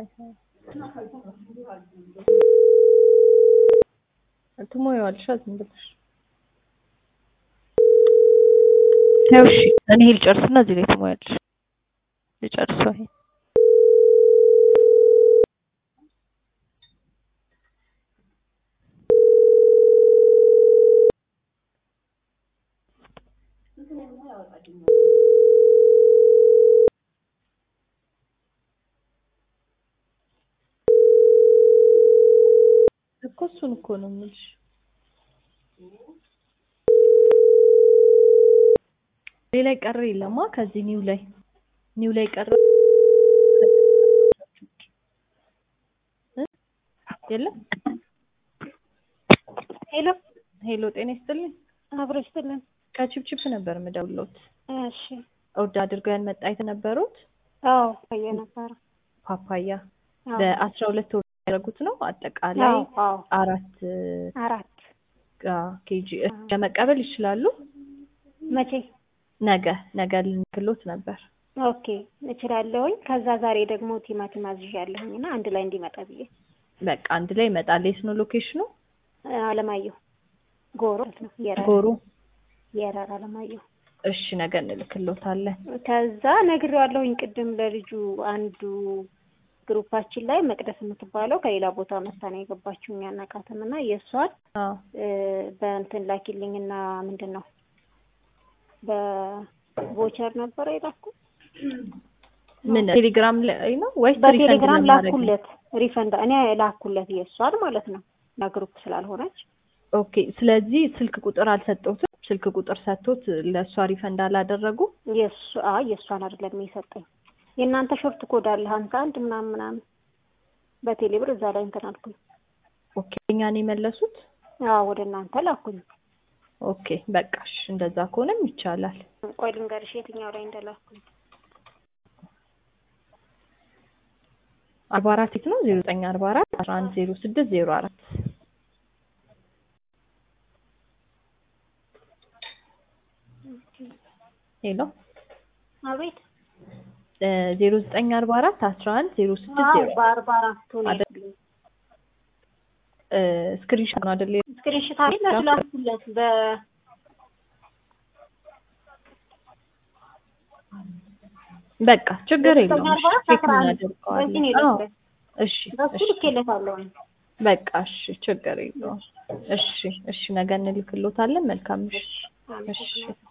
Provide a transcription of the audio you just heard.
ትሞያዋለሽ ዝም ብለሽ ያው እሺ እኔ ይሄ ልጨርስና እዚህ ላይ ትሞያለሽ ልጨርሰው ይሄ እኮ እሱን እኮ ነው የምልሽ ሌላ ቀረ የለማ ከዚህ ኒው ላይ ኒው ላይ ቀረ የለም ሄሎ ሄሎ ጤና ይስጥልኝ አብሮ ይስጥልን። ከቺፕቺፕ ነበር የምደውልዎት እሺ ኦርድ አድርገው ያልመጣ የተነበሩት አዎ ቆየ ነበረ። ፓፓያ አዎ በአስራ ሁለት ወር ያደረጉት ነው አጠቃላይ አዎ አዎ አራት አራት ኬጂ ለመቀበል ይችላሉ መቼ? ነገ ነገ ልንክሎት ነበር ኦኬ እችላለሁኝ። ከዛ ዛሬ ደግሞ ቲማቲም አዝዣለሁኝ እና አንድ ላይ እንዲመጣ ብዬ በቃ አንድ ላይ ይመጣል የት ነው ሎኬሽኑ አለማየሁ ጎሮ ነው የረር ጎሩ የረር አለማየሁ እሺ ነገ እንልክሎታለን ከዛ ነግሬዋለሁኝ ቅድም ለልጁ አንዱ ግሩፓችን ላይ መቅደስ የምትባለው ከሌላ ቦታ መታ ነው የገባችው እኛ አናውቃትም እና የእሷን አዎ እ በእንትን ላኪልኝ እና ምንድን ነው በቮቸር ነበረ የላኩት ምን ቴሌግራም ላይ ነው ወይስ በቴሌግራም ሪፈንድ ለማድረግ ነው? ላኩለት ሪፈንድ እኔ ላኩለት የእሷን ማለት ነው ለግሩፕ ስላልሆነች ኦኬ ስለዚህ ስልክ ቁጥር አልሰጠሁትም ስልክ ቁጥር ሰጥቶት ለእሷ ሪፈንድ አላደረጉ የእሱ አይ የእሷን አይደለም የሰጠኝ የእናንተ ሾርት ኮድ አለ ሀምሳ አንድ ምናምን ምናምን በቴሌ ብር እዛ ላይ እንትን አልኩኝ ኦኬ እኛን የመለሱት አዎ ወደ እናንተ ላኩኝ ኦኬ በቃሽ እንደዛ ከሆነም ይቻላል ቆይ ልንገርሽ የትኛው ላይ እንደላኩኝ አርባ አራት የት ነው ዜሮ ዘጠኝ አርባ አራት አስራ አንድ ዜሮ ስድስት ዜሮ አራት ሄሎ አቤት ዜሮ ዘጠኝ አርባ አራት አስራ አንድ ዜሮ ስድስት አዎ ዜሮ በአርባ አራቱ ነው አይደል? ስክሪንሾት ነው አይደል ስክሪንሽት አለ ላኩለት በ በቃ ችግር ዘጠኝ የለውም አርባ አራት ቼክ አስራ አንድ በዚህ እናደርገዋለን ነው አዎ የላኩለት እሺ በሱ እሺ ልኬለታለሁኝ በቃ እሺ ችግር የለውም እሺ እሺ ነገ እንልክሎታለን መልካም ምሽት አመሰግናለሁ